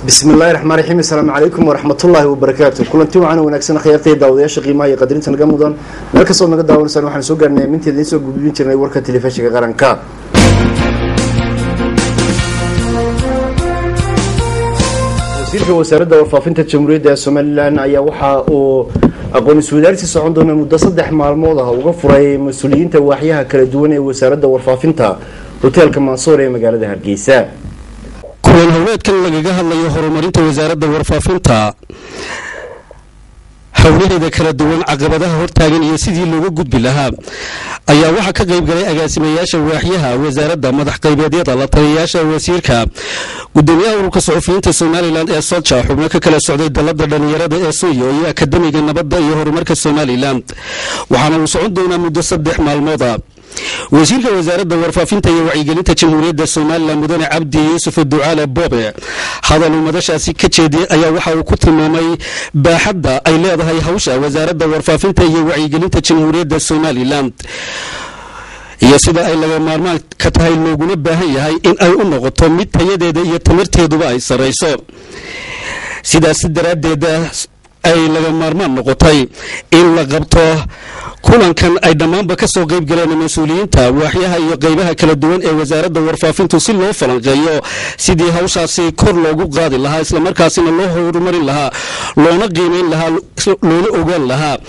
bismillahi raxmaan raxiim asalaamu calaykum waraxmatullaahi wabarakaatu kulanti wacan wanaagsan khyaartay daawadayaasha qiimaha iyo qadarinta naga mudan meel kastood naga daawanaysaan waxaan soo gaarnay aminteeda idiin soo gudbin jirnay warka telefishinka qaranka wasiirka wasaaradda warfaafinta jamhuuriyadda somalilan ayaa waxa uu aqoon iswadaarsi socon doona muddo saddex maalmood ah uga furay mas-uuliyiinta waaxyaha kala duwan ee wasaaradda warfaafinta hoteelka mansoor ee magaalada hargeysa kulan howleedkan lagaga hadlayo horumarinta wasaaradda warfaafinta howlaheeda kala duwan caqabadaha hortaagan iyo sidii looga gudbi lahaa ayaa waxaa ka qayb galay agaasimayaasha waaxyaha wasaaradda madax qaybeedyada la taliyayaasha wasiirka gudoomiyaha ururka suxufiyiinta somalilan ee solja xubno ka kala socday dalada dhalinyarada ee suyo iyo akademiga nabadda iyo horumarka somalilan waxaana uu socon doonaa muddo saddex maalmooda wasiirka wasaaradda warfaafinta iyo wacyigelinta jamhuuriyadda somalilan mudane cabdi yuusuf ducaale boobe hadal uu madashaasi ka jeediyey ayaa waxa uu ku tilmaamay baaxadda ay leedahay hawsha wasaaradda warfaafinta iyo wacyigelinta jamhuuriyadda somalilan iyo sida ay laga maarmaan ka tahay looguna baahan yahay in ay u noqoto mid tayadeeda iyo tamarteeduba ay sarrayso sidaas daraaddeeda ay laga maarmaan noqotay in la qabto kulankan ay dhammaanba ka soo qayb galeen mas-uuliyiinta waaxyaha iyo qaybaha kala duwan ee wasaaradda warfaafintu si loo falanqeeyo sidii hawshaasi kor loogu qaadi lahaa islamarkaasina loo horumarin lahaa loona qiimayn lahaa loona ogaan lahaa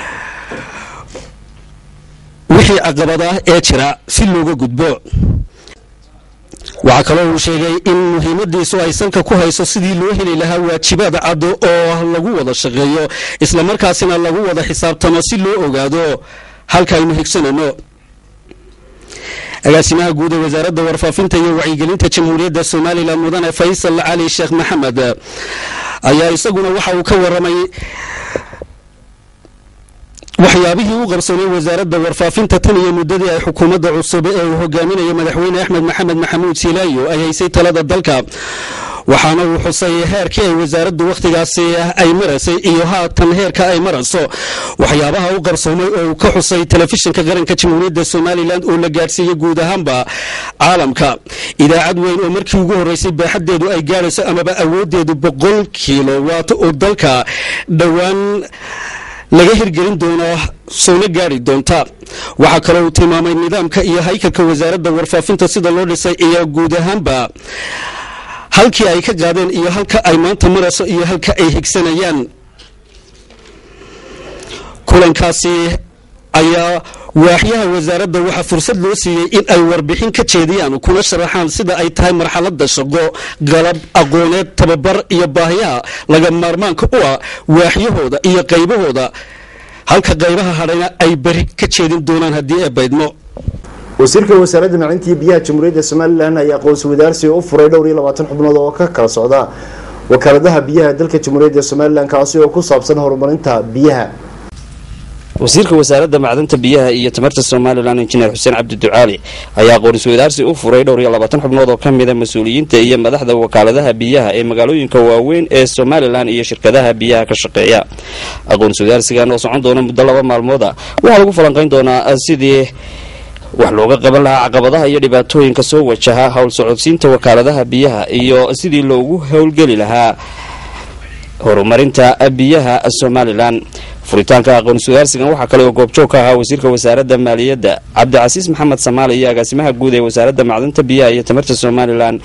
wixii caqabadah ee jira si looga gudbo waxaa kaloo uu sheegay in muhiimadiisu ay sanka ku hayso sidii loo heli lahaa waajibaad caddo oo lagu wada shaqeeyo islamarkaasina lagu wada xisaabtamo si loo ogaado halka aynu higsanano agaasimaha guud ee wasaaradda warfaafinta iyo wacyigelinta jamhuuriyadda somalilan mudane faysal cali sheekh maxamed ayaa isaguna waxa uu ka waramay waxyaabihii u qabsoonay wasaaradda warfaafinta tan iyo muddadii ay xukuumadda cusub ee uu hogaaminayo madaxweyne axmed maxamed maxamuud silaayo ay haysay talada dalka waxaana uu xusay heerkii ay wasaaraddu wakhtigaasi ay maraysay iyo haatan heerka ay marayso waxyaabaha u qabsoomay oo uu ka xusay telefishinka qaranka jamhuuriyadda somalilan oo la gaadhsiiyey guud ahaanba caalamka idaacad weyn oo markii ugu horreysay baaxaddeedu ay gaadhayso amaba awooddeedu boqol kiilo waato oo dalka dhowaan laga hirgelin doono soona gaari doonta waxaa kaloo uu tilmaamay nidaamka iyo haykalka wasaaradda warfaafinta sida loo dhisay iyo guud ahaanba halkii ay ka qaadeen iyo halka ay maanta marayso iyo halka ay higsanayaan kulankaasi ayaa waaxyaha wasaaradda waxaa fursad loo siiyey in ay warbixin ka jeediyaan kuna sharaxaan sida ay tahay marxaladda shaqo galab aqooneed tababar iyo baahiyaha laga maarmaanka u ah waaxyahooda iyo qaybahooda halka qaybaha hadhayna ay beri ka jeedin doonaan haddii ee baydmo wasiirka wasaaradda macalinta iyo biyaha jamhuuriyadda somalilan ayaa aqoonsi wadaarsi u furay dhowr iyo labaatan xubnood oo ka kala socda wakaaladaha biyaha dalka jamhuuriyadda somalilan kaasi oo ku saabsan horumarinta biyaha wasiirka wasaaradda macdanta biyaha iyo tamarta somalilan injineer xuseen cabdi ducaali ayaa aqoon-is wadaarsi u furay dhowr iyo labaatan xubnood oo ka mida mas-uuliyiinta iyo madaxda wakaaladaha biyaha ee magaalooyinka waaweyn ee somalilan iyo shirkadaha biyaha ka shaqeeya aqoon-is wadaarsigan oo socon doona muddo laba maalmooda waxaa lagu falanqayn doonaa sidii wax looga qaban lahaa caqabadaha iyo dhibaatooyinka soo wajaha howl socodsiinta wakaaladaha biyaha iyo sidii loogu howlgeli lahaa horumarinta biyaha somalilan furitaanka aqoon-is wadaarsigan waxaa kale oo goobjoog ka ahaa wasiirka wasaaradda maaliyadda cabdicasiis maxamed samaale iyo agaasimaha guud ee wasaaradda macdanta biyaha iyo tamarta somalilan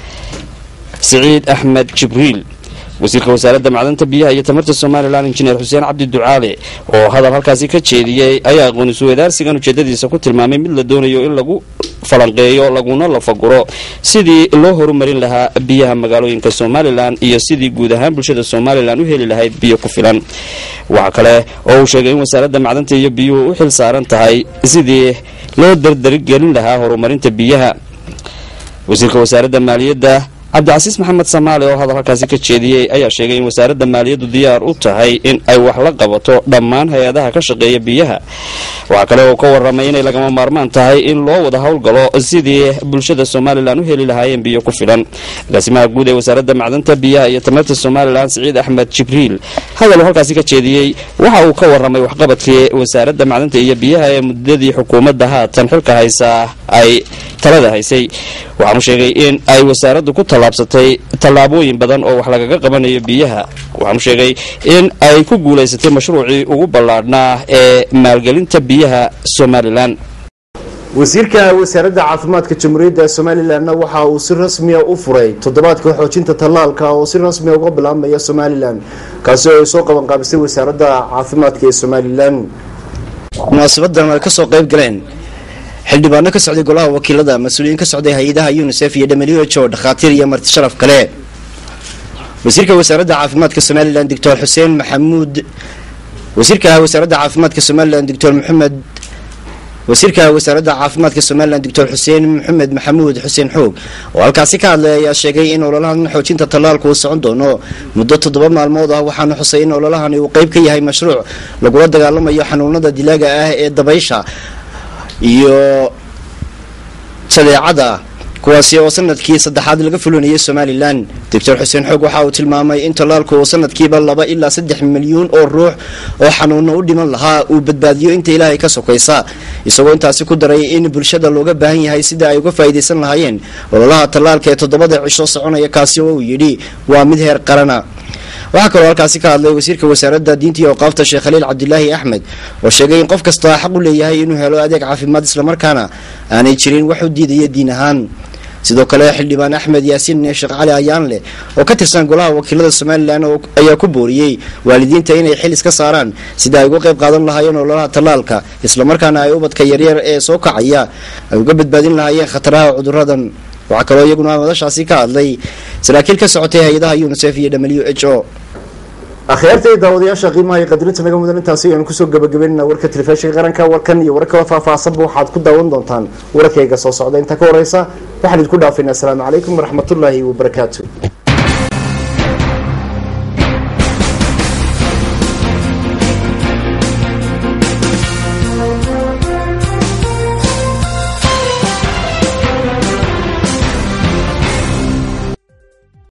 siciid axmed jibriil wasiirka wasaaradda macdanta biyaha iyo tamarta somalilan injineer xuseen cabdi ducaale oo hadal halkaasi ka jeediyey ayaa aqoon-is wadaarsigan ujeedadiisa ku tilmaamay mid la doonayo in lagu falanqeeyo laguna lafaguro sidii loo horumarin lahaa biyaha magaalooyinka somalilan iyo sidii guud ahaan bulshada somalilan u heli lahayd biyo ku filan waxaa kale oo uu sheegay in wasaaradda macdanta iyo biyuhu u xil saaran tahay sidii loo dardarigelin lahaa horumarinta biyaha wasiirka wasaaradda maaliyadda cabdicasiis maxamed samaale oo hadal halkaasi ka jeediyey ayaa sheegay in wasaaradda maaliyaddu diyaar u tahay in ay wax la qabato dhammaan hay-adaha ka shaqeeya biyaha waxaa kale oo ka waramay inay lagama maarmaan tahay in loo wada howlgalo sidii bulshada somalilan u heli lahaayeen biyo ku filan agaasimaha guud ee wasaaradda macdanta biyaha iyo tamarta somalilan siciid axmed jibriil hadal uu halkaasi ka jeediyey waxa uu ka waramay waxqabadkii wasaaradda macdanta iyo biyaha ee muddadii xukuumadda haatan xilka haysa ay talada haysay waxaanu sheegay in ay wasaaraddu ku tallaabsatay tallaabooyin badan oo wax lagaga qabanayo biyaha waxaanu sheegay in ay ku guulaysatay mashruucii ugu ballaadhnaa ee maalgelinta biyaha somalilan wasiirka wasaaradda caafimaadka jamhuuriyadda somalilanna waxa uu si rasmiya u furay toddobaadka xoojinta tallaalka oo si rasmiya uga bilaabmaya somalilan kaasi oo ay soo qabanqaabisay wasaaradda caafimaadka ee somalilan munaasabadan ay kasoo qayb galeen xildhibaano ka socday golaha wakiilada mas-uuliyiin ka socday hay-adaha unisef iyo w h o dhakhaatiir iyo marti sharaf kale wasiirka wasaaradda caafimaadka somalilan doctor xuseen maxamuud wasiirka wasaaradda caafimaadka somalilan doctor maxamed wasiirka wasaaradda caafimaadka somalilan doctor xuseen maxamed maxamuud xuseen xoog oo halkaasi ka hadlay ayaa sheegay in ololahan xoojinta tallaalku uu socon doono muddo toddoba maalmood ah waxaana xusay in ololahani uu qeyb ka yahay mashruuc lagula dagaalamayo xanuunada dilaaga ah ee dabaysha iyo jadeecada kuwaasi oo sanadkii saddexaad laga fulinayay somalilan doctor xuseen xoog waxa uu tilmaamay in tallaalku uu sanadkiiba laba ilaa saddex milyuun oo ruux oo xanuuno u dhiman lahaa uu badbaadiyo inta ilaahay ka sokaysa isagoo intaasi ku daray in bulshada looga baahan yahay sida ay uga faa'iidaysan lahaayeen ololaha tallaalka ee toddobada cisho soconaya kaasi oo uu yidhi waa mid heer qarana waxaa kaloo halkaasi ka hadlay wasiirka wasaaradda diinta iyo awqaafta sheekh khaliil cabdilaahi axmed oo sheegay in qof kasta xaq u leeyahay inuu helo adeeg caafimaad islamarkaana aanay jirin wax u diidaya diin ahaan sidoo kale xildhibaan axmed yaasiin sheekh cali ayaanleh oo ka tirsan golaha wakiilada somalilan ayaa ku booriyey waalidiinta inay xil iska saaraan sida ay uga qayb qaadan lahaayeen ololaha tallaalka islamarkaana ay ubadka yaryar ee soo kacaya ay uga badbaadin lahaayeen khataraha cuduradan waxaa kaloo iyaguna madashaasi ka hadlay saraakiil ka socotay hay-adaha unisef iyo w h o akhyaarta iyo daawadayaasha qiimaha iyo qadirinta naga mudan intaasi ayanu kusoo gabagabeynana warka telefishinka qaranka warkan iyo war kala faahfaahsanba waxaad ku daawan doontaan wararkayga soo socda intaa ka horeysa waxaan idinku dhaafaynaa asalaamu calaykum waraxmatullaahi wabarakaatu